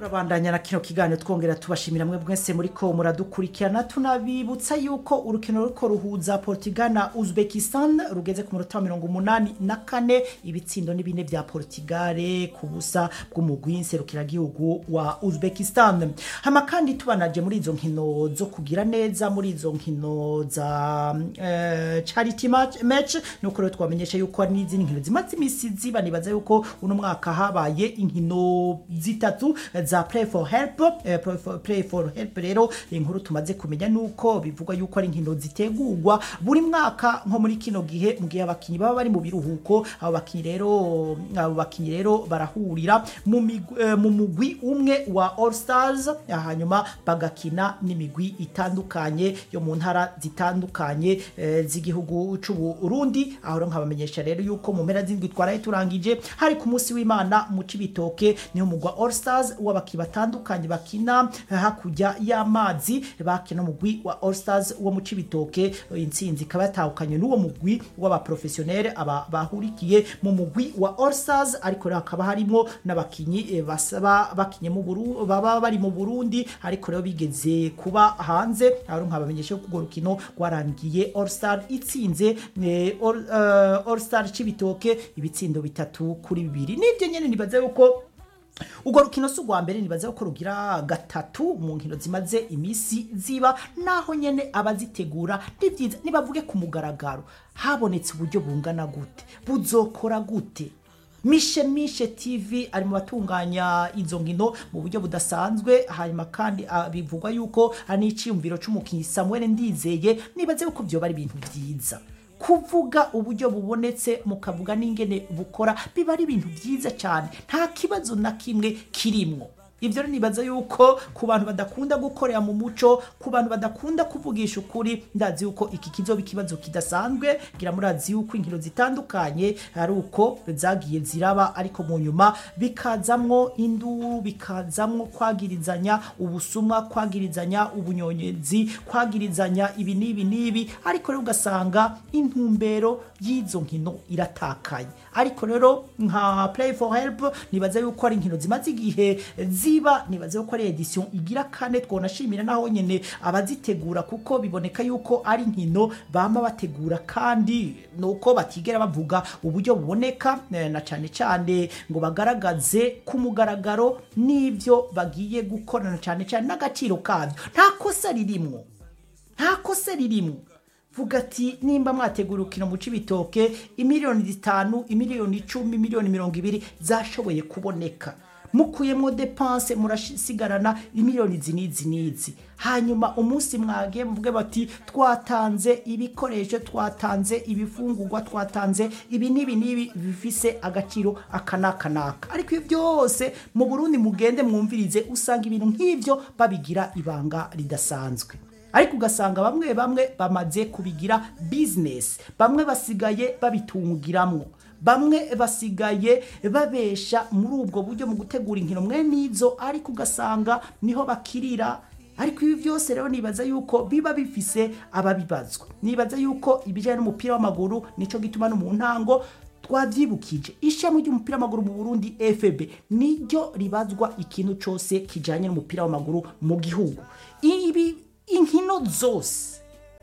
turabandanya na kino kiganiro twongera tubashimira mwe mwese muri ko muradukurikirana tunabibutsa yuko urukino ruriko ruhuza Portugal na Uzbekistan rugeze ku munota wa mirongo umunani na kane ibitsindo ni bine vya Portugal ku busa bw'umugwi nserukiragihugu wa Uzbekistan hama kandi tubanaje muri izo nkino zo kugira neza muri izo nkino za eh, charity match, match nuko rero twamenyesha yuko hari n'izindi nkino zimaze imisi ziba nibaza yuko uno mwaka habaye inkino zitatu za play for help eh, play, for, play for help rero inkuru tumaze kumenya nuko bivugwa yuko ari inkino zitegurwa buri mwaka nko muri kino gihe mu gihe abakinyi baba bari mu biruhuko abo bakinyi rero abo bakinyi rero barahurira mu migwi- eh, mu mugwi umwe wa All Stars hanyuma bagakina n'imigwi itandukanye yo mu ntara zitandukanye eh, z'igihugu c'u Burundi aho rero nkabamenyesha rero yuko mu mpera z'indwi twaraye turangije hari ku munsi w'Imana mu Cibitoke niho mugwa All Stars w'abakinyi batandukanye bakina eh, hakurya y'amazi bakina umugwi wa All Stars wo mu Cibitoke intsinzi ikaba yatahukanye n'uwo mugwi w'abaprofessionnel aba bahurikiye mu mugwi wa All Stars ariko rero hakaba harimo n'abakinyi eh, basaba bakinye mu Burundi baba bari mu Burundi ariko rero bigeze kuba hanze aho rero nkabamenyesha ko urwo rukino rwarangiye All Star itsinze eh, All, eh, All Star Cibitoke ibitsindo bitatu kuri bibiri nibyo nyene nibaza yuko urwo rukino si urwa mbere nibaza ko rugira gatatu mu nkino zimaze imisi ziba naho nyene abazitegura ni byiza nibavuge ku mugaragaro habonetse uburyo bungana gute buzokora gute mishe mishe tv ari mu batunganya izo nkino mu buryo budasanzwe hanyuma kandi ah, bivugwa yuko ari n'iciyumviro c'umukinyi samuel ndizeye nibaze yuko vyoba ari ibintu vyiza kuvuga uburyo bubonetse mukavuga n'ingene bukora biba ari ibintu byiza cyane nta kibazo na kimwe kirimwo ibyo rero nibaza yuko ku bantu badakunda gukorera mu muco ku bantu badakunda kuvugisha ukuri ndazi yuko iki kizoba ikibazo kidasanzwe ngira murazi yuko inkino zitandukanye ari uko zagiye ziraba ariko mu nyuma bikazamwo induru bikazamwo kwagirizanya ubusumwa kwagirizanya ubunyonyezi kwagirizanya ibi n'ibi n'ibi ariko rero ugasanga intumbero y'izo nkino iratakaye ariko rero nka play for help nibaza yuko ari inkino zimaze igihe ziba nibaza yuko ari edition igira kane twonashimira naho nyene abazitegura kuko biboneka yuko ari inkino bama bategura kandi nuko batigera bavuga uburyo buboneka eh, na cane cane ngo bagaragaze ku mugaragaro n'ivyo bagiye gukorana cane cane n'agaciro kavyo nta kosa ririmwo nta kosa ririmwo vuga ati nimba mwategura urukino mu cibitoke imiliyoni zitanu imiliyoni icumi imiliyoni mirongo ibiri zashoboye kuboneka mukuyemo depanse murasigarana imiliyoni izi n'izi n'izi hanyuma umunsi mwagiye muvuge bati twatanze ibikoresho twatanze ibifungurwa twatanze ibi n'ibi n'ibi bifise agaciro aka n'aka n'aka ariko ibyo byose mu burundi mugende mwumvirize usanga ibintu nk'ibyo babigira ibanga ridasanzwe ariko ugasanga bamwe bamwe bamaze kubigira bizinesi bamwe basigaye babitungiramwo bamwe basigaye babesha muri ubwo buryo mu gutegura inkino mwe n'izo ariko ugasanga niho bakirira ariko ibi byose rero nibaza yuko biba bifise ababibazwa nibaza yuko ibijyanye n'umupira w'amaguru nicyo gituma no mu ntango twabyibukije ishami ry'umupira w'amaguru mu burundi fb niryo ribazwa ikintu cyose kijyanye n'umupira w'amaguru mu gihugu ibi inkino zose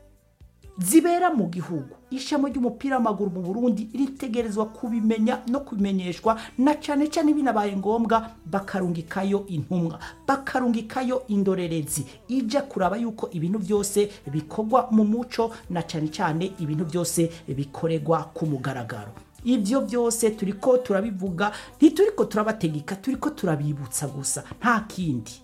zibera mu gihugu ishami ry'umupira w'amaguru mu burundi ritegerezwa kubimenya no kubimenyeshwa na cyane cyane binabaye ngombwa bakarungikayo intumwa bakarungikayo indorerezi ijya kuraba yuko ibintu byose bikorwa mu muco na cyane cyane ibintu byose bikorerwa ku mugaragaro ibyo byose turiko turabivuga ntituriko turabategeka turiko turabibutsa gusa nta kindi